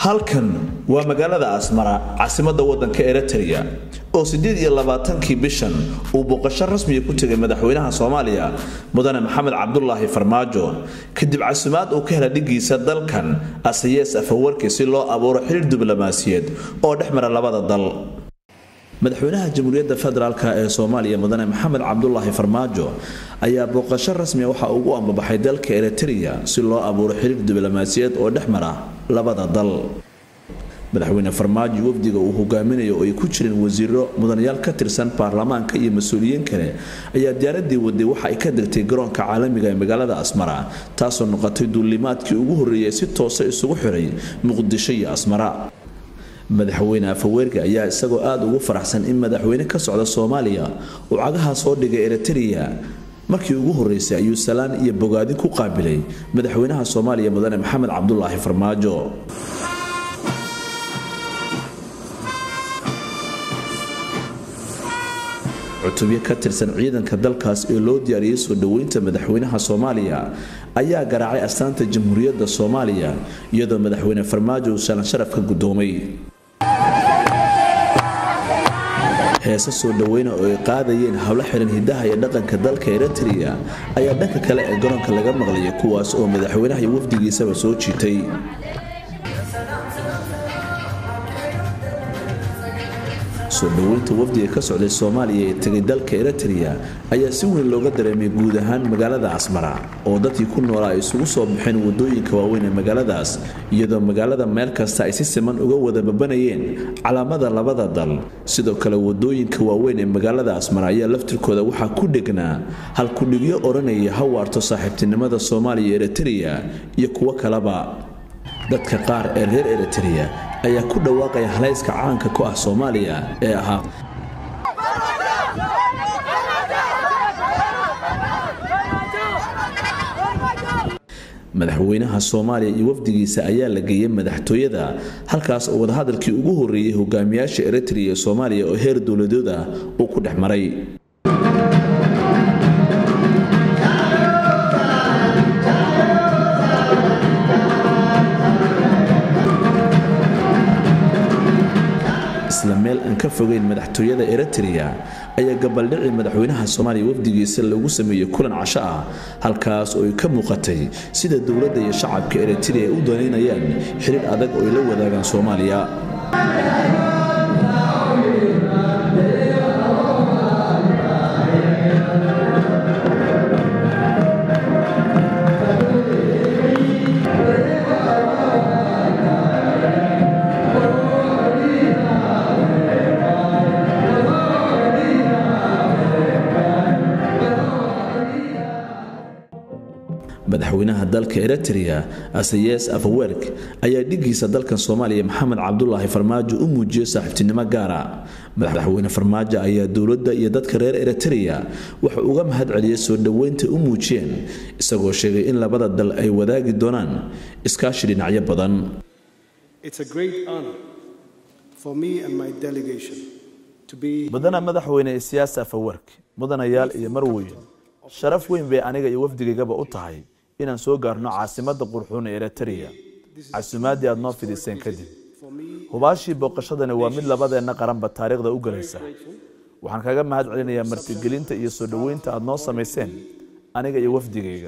halkan waa magaalada asmara caasimadda waddanka eritrea oo siddeed iyo labaatankii bishan uu booqasho rasmiya ku tegay madaxweynaha soomaaliya mudane maxamed cabdulaahi farmaajo kadib casumaad uu ka hela dhigiisa dalkan asayees afawarki si loo abuuro xiriir diblomaasiyeed oo dhex mara labada dal madaxweynaha jamhuuriyadda federaalk ee soomaaliya mudane maxamed cabdulaahi farmaajo ayaa booqasho rasmiya waxa ugu ambabaxay dalka eritrea si loo abuuro xiriir diblomaasiyeed oo dhex mara labada dal madaxweyne farmaajo wafdiga uu hogaaminayo oo ay ku jireen wasiiro mudanayaal ka tirsan baarlamaanka iyo mas-uuliyiin kale ayaa diyaaradii waday waxa ay ka degtay garoonka caalamiga ee magaalada asmara taasoo noqotay duulimaadkii ugu horreeyay si toosa isugu xiray muqdisho iyo asmara madaxweyne afaweerga ayaa isagoo aada ugu faraxsan in madaxweyne ka socda soomaaliya uu cagaha soo dhigay eritrea markii ugu horreysay ayuu salaan iyo bogaadin ku qaabilay madaxweynaha soomaaliya mudane maxamed cabdulaahi farmaajo cutubyo ka tirsan ciidanka dalkaas ee loo diyaariyey soo dhoweynta madaxweynaha soomaaliya ayaa garaacay astaanta jamhuuriyadda soomaaliya iyadoo madaxweyne farmaajo uu salan sharaf ka guddoomay heese soo dhoweyna oo ay qaadayeen howlo xiran hidaha iyo dhaqanka dalka eritrea ayaa dhanka kale ee garoonka laga maqlayay kuwaas oo madaxweynaha iyo wafdigiisaba soo jiitay soo dhoweynta wafdiga ka socday soomaaliya ee tegay dalka eritrea ayaa si weyn looga dareemay guud ahaan magaalada asmara oo dadkii ku noolaa ay isugu soo baxeen wadooyinka waaweyn ee magaaladaas iyadoo magaalada meel kasta ay si siman uga wada babanayeen calaamada labada dal sidoo kale wadooyinka waaweyn ee magaalada asmara ayaa laftirkooda waxaa ku dhegnaa halkudhigyo odhanaya hawaarto saaxiibtinimada soomaaliya eritrea iyo kuwo kaleba dadka qaar ee reer eritrea ayaa ku dhawaaqaya halayska caanka ku ah soomaaliya ee ahaa madaxweynaha soomaaliya iyo wafdigiisa ayaa la geeyay madaxtooyada halkaas oo wadahadalkii ugu horreeyey hogaamiyaasha eritrea ee soomaaliya oo heer dowladood ah uu ku dhex maray isla meel aan ka fogeyn madaxtooyada eritrea ayaa gabaldhici madaxweynaha soomaaliya wafdigiisa lagu sameeyey kulan casho ah halkaas oo ay ka muuqatay sida dowladda iyo shacabka eritrea ay u danaynayaan xiriir adag oo ay la wadaagaan soomaaliya madaxweynaha dalka eritrea asayees afawerk ayaa dhigiisa dalkan soomaaliya maxamed cabdulaahi farmaajo u muujiyey saaxiibtinimo gaara madaxweyne farmaajo ayaa dowladda iyo dadka reer eritrea wuxuu uga mahad celiyey soo dhoweynta u muujiyeen isagoo sheegay in labada dal ay wadaagi doonaan iskaashi dhinacyo badan mudana madaxweyne siyaas afawerk mudanayaal iyo marweyn sharaf weyn bay aniga iyo wafdigaygaba u tahay inaan soo gaarno caasimadda qurxuun ee eritrea casumaadii aad noo fidiseen kadib hubaashii booqashadani waa mid labadeenna qaranba taariikhda u gelaysa waxaan kaga mahad celinayaa martigelinta iyo soo dhoweynta aad noo samayseen aniga iyo wafdigayga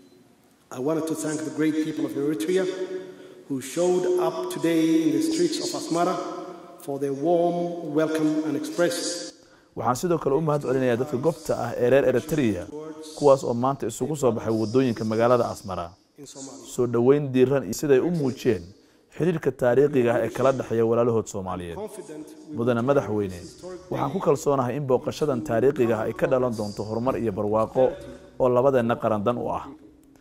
waxaan sidoo kale u mahad celinayaa dadka gobta ah ee reer eritrea kuwaas oo maanta isugu soo baxay wadooyinka magaalada asmara soo dhoweyn diiran iyo siday u muujiyeen xidhiirka taariikhiga ah ee kala dhexeeya walaalahood soomaaliyeed mudane madaxweyne waxaan ku kalsoonahay in booqashadan taariikhiga ah ay ka dhalan doonto horumar iyo barwaaqo oo labadeenna qarandan u ah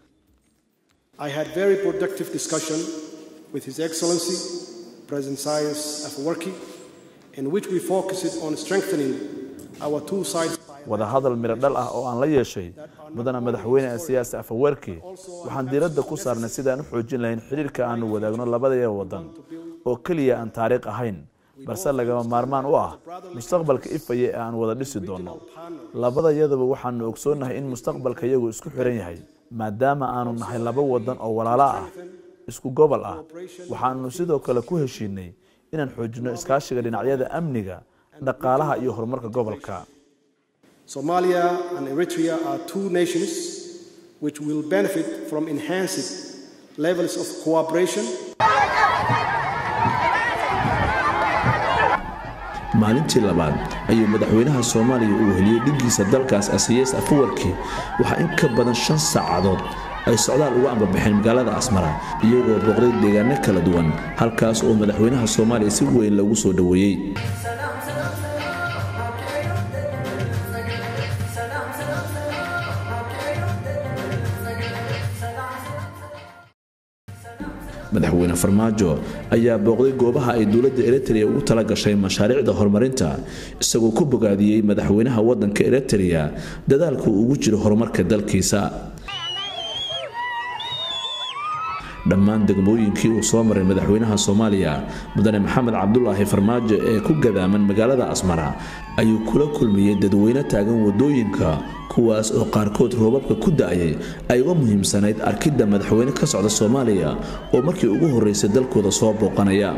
wadahadal midho dhal ah oo aan la yeeshay mudana madaxweyne siyaasi afawerki waxaan diiradda ku saarnay sidaan u xoojin lahayn xidhiirka aanu wadaagno labadaya waddan oo keliya aan taariikh ahayn balse lagama maarmaan u ah mustaqbalka ifaya ee aan wada dhisi doonno labadayaduba waxaanu ogsoonnahay in mustaqbalka iyagu isku xiran yahay maadaama aanu nahay laba waddan oo walaalo ah isku gobol ah waxaanu sidoo kale ku heshiinay inaan xoojino iskaashiga dhinacyada amniga dhaqaalaha iyo horumarka gobolka Somalia and Eritrea are two nations which will benefit from enhanced levels of cooperation maalintii labaad ayuu madaxweynaha soomaaliya uu heliyey dhiggiisa dalkaas asiyees afawarki waxaa in ka badan shan saacadood ay socdaal uga ambabaxeen magaalada asmara iyagoo booqday deegaano kala duwan halkaas oo madaxweynaha soomaaliya si weyn loogu soo dhoweeyey madaxweyne farmaajo ayaa booqday goobaha ay dowladda eritrea ugu tala gashay mashaariicda horumarinta isagoo ku bogaadiyey madaxweynaha waddanka eritrea dadaalka uu ugu jiro horumarka dalkiisa dhammaan degmooyinkii uu soo maray madaxweynaha soomaaliya mudane maxamed cabdulaahi farmaajo ee ku gadaaman magaalada asmara ayuu kula kulmiyey dadweyne taagan wadooyinka kuwaas oo qaarkood roobabka ku da-ayay ay uga muhiimsanayd arkidda madaxweyne ka socda soomaaliya oo markii ugu horreysay dalkooda soo booqanaya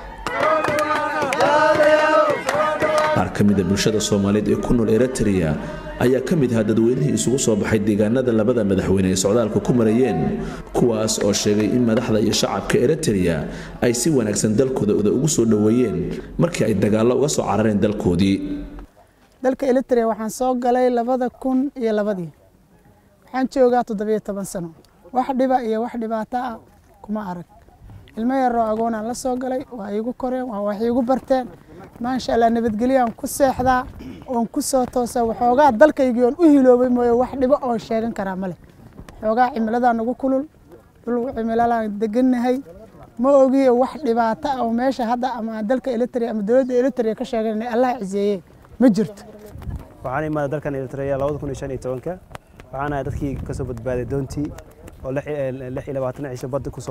qaar ka mida bulshada soomaaliyeed ee ku nool eritrea ayaa ka mid ahaa dadweynihii isugu soo baxay deegaanada labada madaxweyne ay socdaalka ku marayeen kuwaas oo sheegay in madaxda iyo shacabka eritrea ay si wanaagsan dalkooda ugu soo dhoweeyeen markii ay dagaallo uga soo carareen dalkoodii dalka eritrea waxaan soo galay labada kun iyo labadii waxaan joogaa toddobiyo toban sano wax dhiba iyo wax dhibaato ah kuma arag ilmo yaroo agoonaan la soo galay waa iigu koreen waa wax iigu barteen maasha allah nabadgelyaan ku seexdaa oon ku soo toosa waxoogaa dalkaygii oon u hiloobay mooye wax dhibo oon sheegan karaa male waxoogaa cimiladaa nagu kulul dhul cimilalaan degannahay ma ogiyo wax dhibaato ah oo meesha hadda ama dalka eritrea ama dowladda eritrea ka sheeganana allah ciseeye ma jirto waxaan imaaday dalkan eritrea labada kun iyo shan iyo tobanka waxaan ahay dadkii ka soo badbaaday doontii oo lix iyo labaatan cisho badda kusoo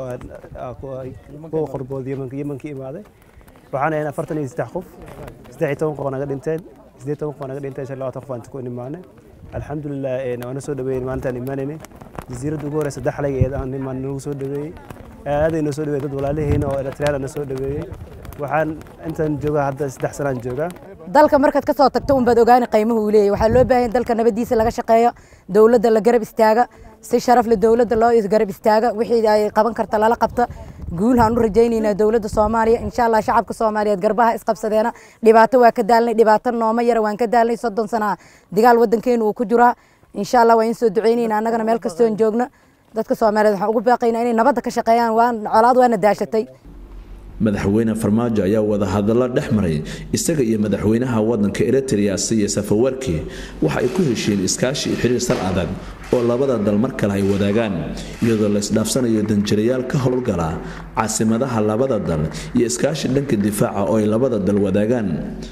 kuwa qorbood yemanka imaaday waxaan ahayn afartan iyo saddex qof saddex iyo toban qof naga dhinteen siddeed toban qof naga dhinteen shan labaatan qof aan ku imaanay alxamdulilah waana soo dhaweeyey maalintaan imaanaynay jasiiradda ugu horeysa daxlayga ee aan imaan nagu soo dhaweeyey aaday noo soo dhaweeyey dad walaalihiina oo eritreyaan na soo dhaweeyey waxaan intaan joogaa hadda saddex sanaan joogaa dalka markaad ka soo tagto unbaad ogaani qiimuhu uu leeyahy waxaa loo baahan dalka nabadiisa laga shaqeeyo dowladda la garab istaaga si sharaf leh dowladda loo garab istaaga wixii ay qaban karta lala qabta guulhaan u rajaynaynaa dowladda soomaaliya insha allah shacabka soomaaliyeed garbaha isqabsadeena dhibaato waa ka daalnay dhibaato nooma yara waan ka daalnay soddon sana digaal waddankeenu uu ku jiraa insha allah waan in soo ducaynayna annagana meel kastoon joogno dadka soomaaliyeed waxaan ugu baaqaynaa inay nabadda ka shaqeeyaan waan colaad waana daashatay madaxweyne farmaajo ayaa wadahadallo dhex maray isaga iyo madaxweynaha wadanka eritrea siya safawarki waxa ay ku heshiyeen iskaashi iyo xiriir sal adag oo labada dal mar kale ay wadaagaan iyadoo la isdhaafsanayo danjirayaal ka howlgala caasimadaha labada dal iyo iskaashi dhanka difaaca oo ay labada dal wadaagaan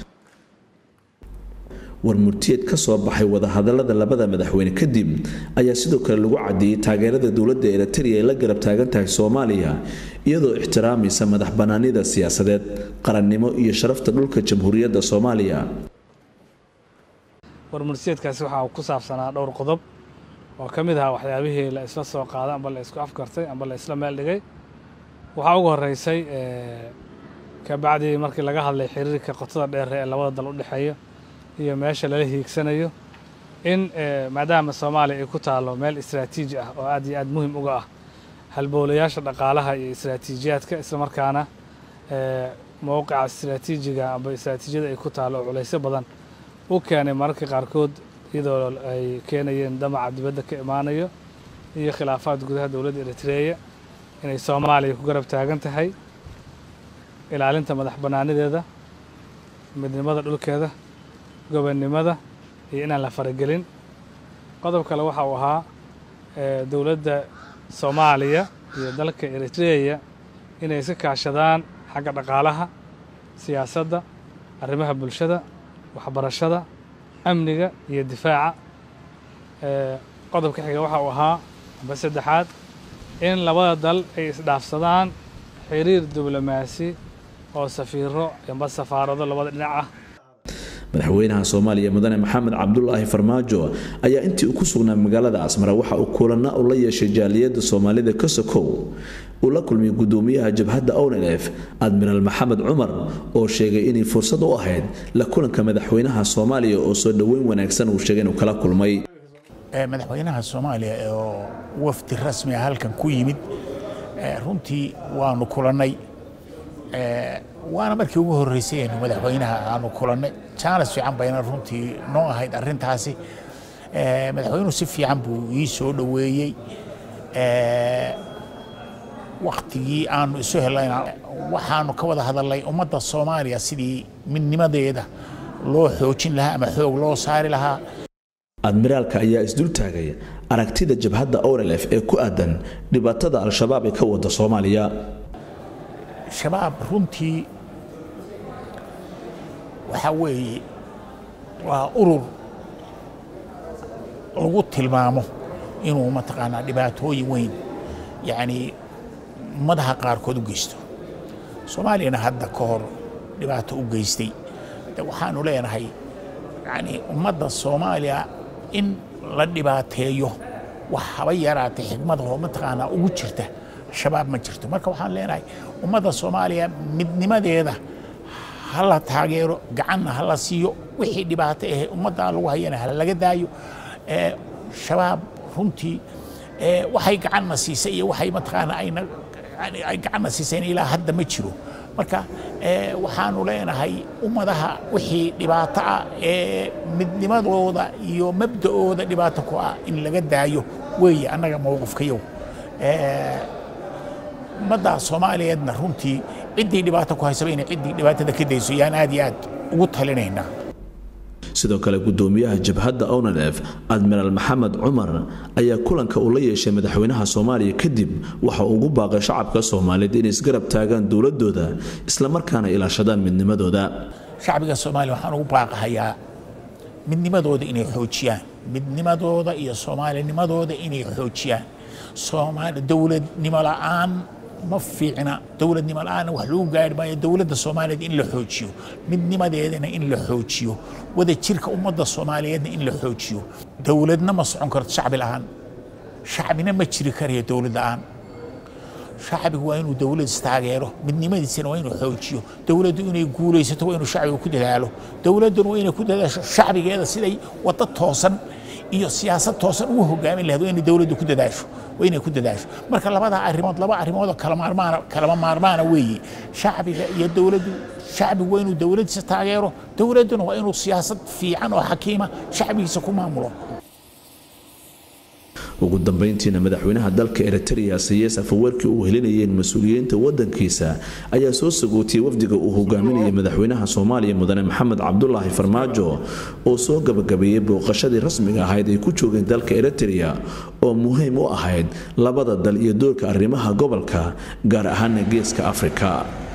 warmurtiyeed ka soo baxay wadahadalada labada madaxweyne kadib ayaa sidoo kale lagu caddeeyey taageerada dowladda eritrea ay la garab taagan tahay soomaaliya iyadoo ixtiraamaysa madax bannaanida siyaasadeed qarannimo iyo sharafta dhulka jamhuuriyadda soomaaliya warmurtiyeedkaasi waxaa ku saabsanaa dhowr qodob oo ka mid ahaa waxyaabihii la isla soo qaaday amba la isku afkartay amba la isla meel dhigay waxaa ugu horreysay kabacdii markii laga hadlay xiriirka qotada dheer ee labada dal u dhexeeya iyo meesha lala hiigsanayo in maadaama soomaaliya ay ku taalo meel istraatiiji ah oo aad iyo aad muhim uga ah halbowlayaasha dhaqaalaha iyo istraatiijiyaadka islamarkaana mowqica istraatiijiga amba istraatiijiyada ay ku taalo oo culaysyo badan u keenay mararka qaarkood iyadoo ay keenayeen damaca dibadda ka imaanayo iyo khilaafaad gudaha dowladda eritreya inay soomaaliya ku garab taagan tahay ilaalinta madax bannaanideeda midnimada dhulkeeda gobonnimada iyo inaan la faragelin qodob kale waxa uu ahaa dowladda soomaaliya iyo dalka eritreya inay iska kaashadaan xagga dhaqaalaha siyaasadda arrimaha bulshada waxbarashada amniga iyo difaaca qodobka xiga waxa uu ahaa amba saddexaad in labada dal ay isdhaafsadaan xiriir diblomaasi oo safiiro amba safaarado labada dhinac ah madaxweynaha soomaaliya mudane maxamed cabdulaahi farmaajo ayaa intii uu ku sugnaa magaalada asmara waxa uu kulanna u la yeeshay jaaliyadda soomaalida kasokow uu la kulmiyay gudoomiyaha jabhadda onlf admiraal maxamed cumar oo sheegay inay fursad u ahayd la kulanka madaxweynaha soomaaliya oo soo dhoweyn wanaagsan uu sheegay inuu kala kulmay madaxweynaha soomaaliya oo wafdi rasmi ah halkan ku yimid runtii waanu kulannay waana markii ugu horreysay aynu madaxweynaha aanu kulannay jaanas fiican bayna runtii noo ahayd arrintaasi madaxweynuhu si fiican buu ii soo dhoweeyey waktigii aanu isu helayna waxaanu ka wada hadalnay ummadda soomaaliya sidii midnimadeeda loo xoojin lahaa ama xoog loo saari lahaa admiraalka ayaa isdul taagay aragtida jabhadda onlf ee ku aadan dhibaatada al-shabaab ee ka wada soomaaliya shabaab runtii waxaa weeye waa urur lagu tilmaamo inuu mataqaanaa dhibaatooyin weyn yacnii ummadaha qaarkood u geysto soomaaliyana hadda ka hor dhibaato u geystay waxaanu leenahay yacnii ummadda soomaaliya in la dhibaateeyo wax haba yaraatay xigmadahoo mataqaanaa ugu jirta shabaab ma jirto marka waxaan leenahay ummadda soomaaliya midnimadeeda ha la taageero gacanna ha la siiyo wixii dhibaato ahe ummaddan lagu hayana ha laga daayo shabaab runtii waxay gacanna siisay iyo waxay mataqaanaa ayna ay gacanna siisayna ilaa hadda ma jiro marka waxaanu leenahay ummadaha wixii dhibaato ah ee midnimadooda iyo mabda'ooda dhibaato ku ah in laga daayo weeye annaga mowqifkayow ummadda soomaaliyeedna runtii ciddii dhibaato ku haysaba inay ciddii dhibaatada ka dayso yaan aad iyo aad ugu talinaynaa sidoo kale gudoomiyaha jabhadda onlf admiraal maxamed cumar ayaa kulanka uu la yeeshay madaxweynaha soomaaliya kadib waxa uu ugu baaqay shacabka soomaaliyeed inay isgarab taagaan dowladooda islamarkaana ilaashadaan midnimadooda shacbiga soomaaliya waxaan ugu baaqahayaa midnimadooda inay xoojiyaan midnimadooda iyo soomaalinimadooda inay xoojiyaan soomaali dowladnimo la'aan ma fiicna dowladnimo la'aanna wax lagu gaari maayo dowladda soomaaliyeed in la xoojiyo midnimadeedana in la xoojiyo wada jirka ummadda soomaaliyeedna in la xoojiyo dowladna ma socon karto shacbi la'aan shacbina ma jiri karayo dowlad la'aan shacbigu waa inuu dowlad istaageero midnimadiisana waa inuu xoojiyo dowladdu inay guulaysato waa inuu shacbigu ku dadaalo dowladduna waa inay ku dadaasho shacbigeeda siday waddo toosan iyo siyaasad toosan ugu hogaamin lahayd waa inay dowladdu ku dadaasho waa inay ku dadaasho marka labadaa arrimood laba arrimoodoo kala maarmaana kalama maarmaana weeye shacbiga iyo dowladdu shacbigu waa inuu dowladdiisa taageero dowladduna waa inuu siyaasad fiican oo xakiima shacbigiisa ku maamulo ugu dambayntiina madaxweynaha dalka eritrea sayes afaweerkii uu helinayeen mas-uuliyiinta wadankiisa ayaa soo sagootiyey wafdiga uu hogaaminayay madaxweynaha soomaaliya mudane maxamed cabdulaahi farmaajo oo soo gabagabeeyey booqashadii rasmiga ahayd ay ku joogeen dalka eritrea oo muhiim u ahayd labada dal iyo doorka arrimaha gobolka gaar ahaana geeska afrika